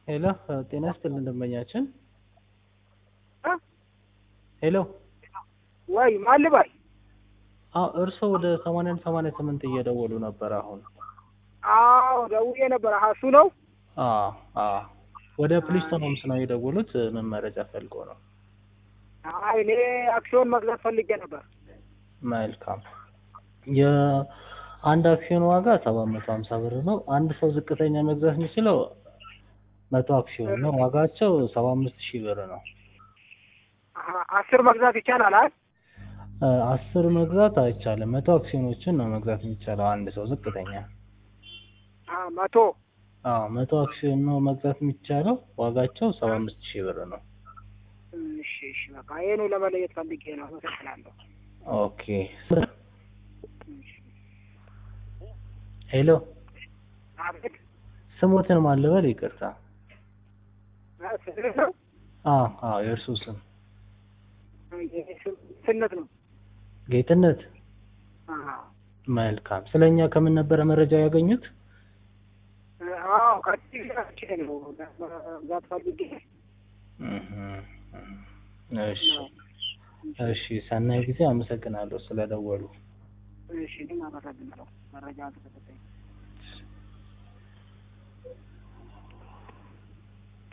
ሄሎ ጤና ይስጥልን ደንበኛችን። እ? ሄሎ ወይ ማን ልበል? አዎ እርስዎ ወደ ሰማንያን ሰማንያ ስምንት እየደወሉ ነበር አሁን። አዎ ደውዬ ነበር። አሀ እሱ ነው። አዎ አዎ ወደ ፕሊስቶን ሆምስ ነው የደወሉት። ምን መረጃ ፈልጎ ነው? አይ እኔ አክሲዮን መግዛት ፈልጌ ነበር። መልካም የአንድ አክሲዮን ዋጋ ሰባት መቶ ሀምሳ ብር ነው። አንድ ሰው ዝቅተኛ መግዛት የሚችለው መቶ አክሲዮን ነው። ዋጋቸው ሰባ አምስት ሺህ ብር ነው። አሀ አስር መግዛት ይቻላል? አይ እ አስር መግዛት አይቻልም። መቶ አክሲዮኖችን ነው መግዛት የሚቻለው አንድ ሰው ዝቅተኛ። አ መቶ አዎ መቶ አክሲዮን ነው መግዛት የሚቻለው። ዋጋቸው ሰባ አምስት ሺህ ብር ነው። እሺ እሺ በቃ ይሄኑ ለመለየት ፈልጌ ነው። አመሰግናለሁ። ኦኬ ሄሎ አቤት ስሞትን ማልበል ይቅርታ። አ ስልህ ነው? አዎ አዎ የእርሱ ስም የኔ ስም ስነት ነው። ጌትነት። አሀ መልካም ስለኛ ከምን ነበረ መረጃ ያገኙት? አዎ ከዚህ ጋር ነው መግዛት ፈልጌ እህ እሺ እሺ ሰናይ ጊዜ። አመሰግናለሁ ስለደወሉ። እሺ እኔም አመሰግናለሁ መረጃ ተሰጠኝ።